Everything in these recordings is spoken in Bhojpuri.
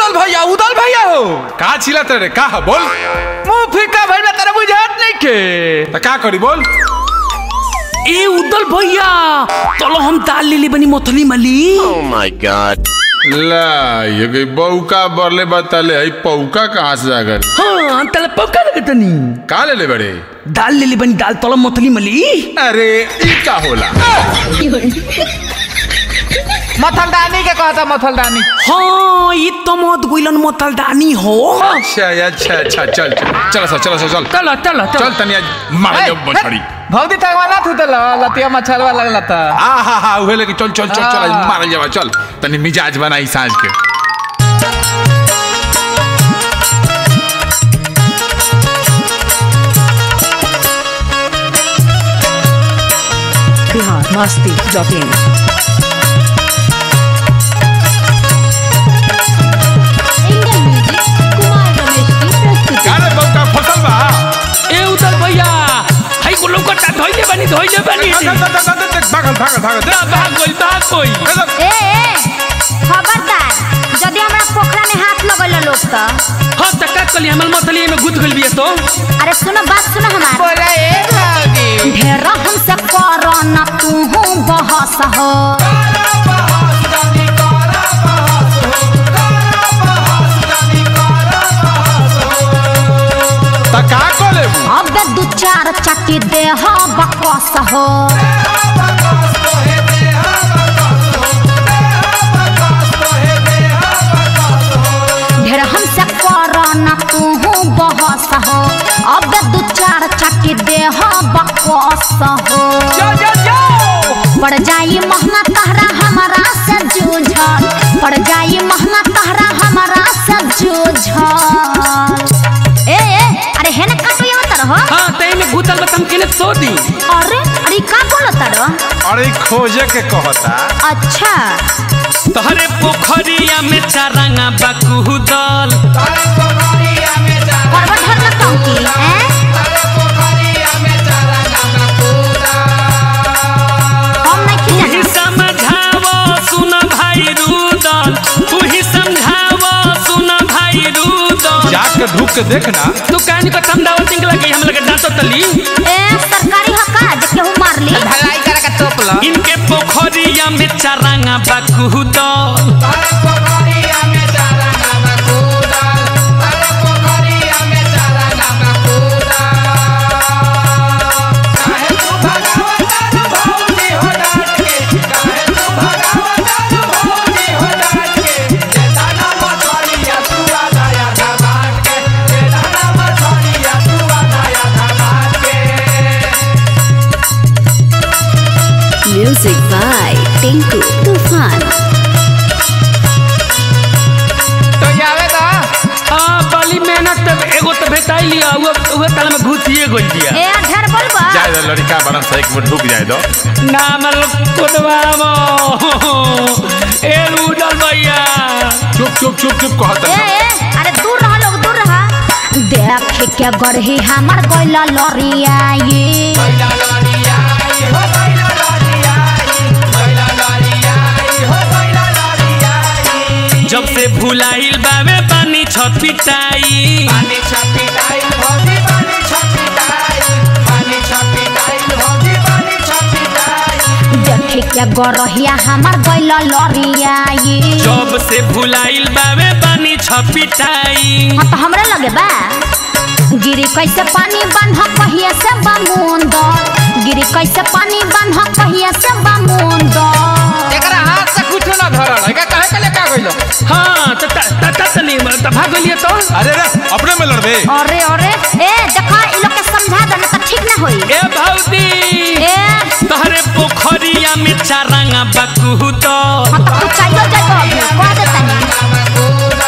उदल भैया उदल भैया हो का छिलत रे का ह, बोल मुंह फीका भइल बा तारा बुझात नहीं के त का करी बोल ए उदल भैया चलो हम दाल ले ले बनी मोथली मली Oh my god. ला ये गई बौका बरले बताले है पौका कहाँ से जाकर हाँ तले पक्का लगे तनी का ले ले बड़े दाल ले ले बनी दाल तलो मोथली मली अरे ई का होला मथलदानी के कहता मथलदानी हाँ ये तो मत गुइलन मोथल दानी हो अच्छा अच्छा अच्छा चल चल चल सा चल सा चल चलो चलो चल तनी आज मार ए, दे मछड़ी भौदी तकवा ना थू तल लतिया मछलवा लगला त आ हा हा उहे लेके चल चल चल चल आज हाँ। मार जावा चल तनी मिजाज बनाई साँझ के biharmasti.in Indian music Kumar Ramesh की प्रस्तुति का रे बौका फसल बा ए उदल भैया हाई को लोकटा धोइले बनी धोइले बनी भागल भागल भागल भागल ना भाग गइल भाग गइल ए ए खबरदार यदि हमरा पोखरा में हाथ लगल लोग त हाँ त का कली हमल मोथली में गुद गइल बिया तो अरे सुनो बात सुनो हमार बोला ए भौदी ढेर हमसे कर न तू बहस हो त का कोले अब दू चार चट्टी देह बकस हो ढेर हमसे कर न तू बहस हो अब दू चार चट्टी देह बकस हो पड़ जाई महंगा तहरा हमारा से जूझल पड़ जाई महंगा तहरा हमारा से जूझल ए ए अरे हेने काटो ये तर हो हाँ तई में गुतल बतम केने सो दी अरे अरे का बोलो तर अरे ई खोजे के कहता अच्छा तहरे पोखरिया में चारंगा बकुदल करवा ढर न कहूँ की हैं हम नहीं तू खिला ही समझावो सुन भाई रुदल तू ही समझावो सुन भाई रुदल जाके ढूक के देखना तू कहनी को समझावो तिंग लगे हम लगे डांटो तली ए सरकारी हका जे केहू मार ली भलाई करे का टोपला इनके पोखरिया में चारंगा बकुदल Music by Tinku Tufan. तो आवे दा हाँ बली मेहनत तब एगो तो भेटाई लिया उहे उहे ताला में घुसिए गइल बिया ए ढेर बोलबा जाए दो लड़का बड़ा सा एक मिनट ढूक जाए दो ना मतलब कोदवामो ए रुदल भैया चुप चुप चुप चुप ए कहता ए अरे दूर रह लोग दूर रह देख के गढ़ी हमर गइला लरिया ये जब से भुलाइल बावे पानी छपिटाई देख के गढ़िया हमर गइला लरिया ये जब से भुलाइल बावे पानी छपिटाई हाँ तो हमरे लगे बा गिरी कैसे पानी बन्ह कहिए से बमुंद गिरी कैसे पानी बन्ह कहिए से बमुंद एकरा हाथ से कुछ ना धरल है का कहे के लेका गइलो हाँ त त त त तनी त भाग गइलिए तो अरे रे अपने में लड़बे अरे अरे ए देखा इ लोग के समझा दे ना तो ठीक ना होई ए भौदी ए तहरे पोखरिया में चारंगा बकुदल हाँ तो तू चाहिए जाए अभी कह दे तनी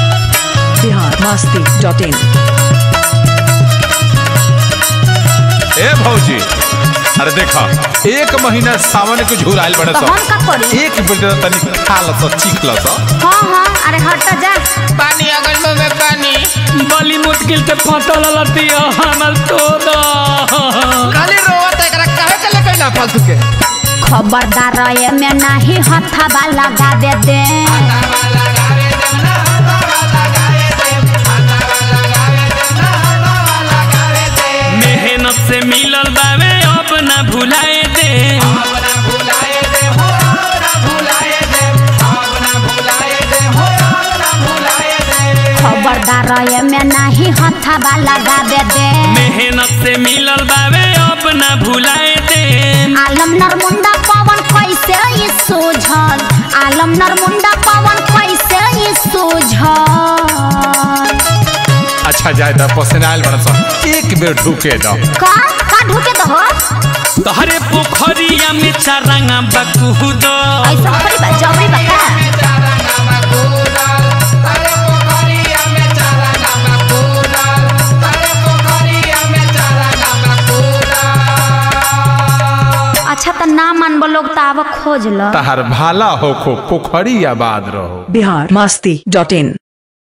biharmasti.in भौजी अरे देखा एक महीना सावन के झुराइल बड़े तो सब हम का करी एक बेटा तनी खा लस चीख लस हाँ हाँ अरे हट जा पानी अगल मुंह में पानी बली मुश्किल से फटल लतिया हमर तो दा खाली रोवत है एकरा काहे के लेके ना फालतू के खबरदार ये में नहीं हथवा लगावे दे मेहनत से मिलल बावे अब ना भुलाए दे खबरदार ये में नहीं हथवा लगावे दे मेहनत से मिलल बावे अब ना भुलाए दे आलम नरमुंडा पवन कैसे ई सूझल आलम नरमुंडा पवन कैसे ई सूझल अच्छा जाए दा पसनाइल बड़े सब एक बेर ढूके दो का का ढुके दहो तहरे पोखरिया में चारंगा बकुद ऐसा खरी बा जबरी बा का अच्छा त ना मानबो लोग त आब खोज ल तहार भाला होखो पोखरी आबाद रहो बिहार मस्ती डॉट इन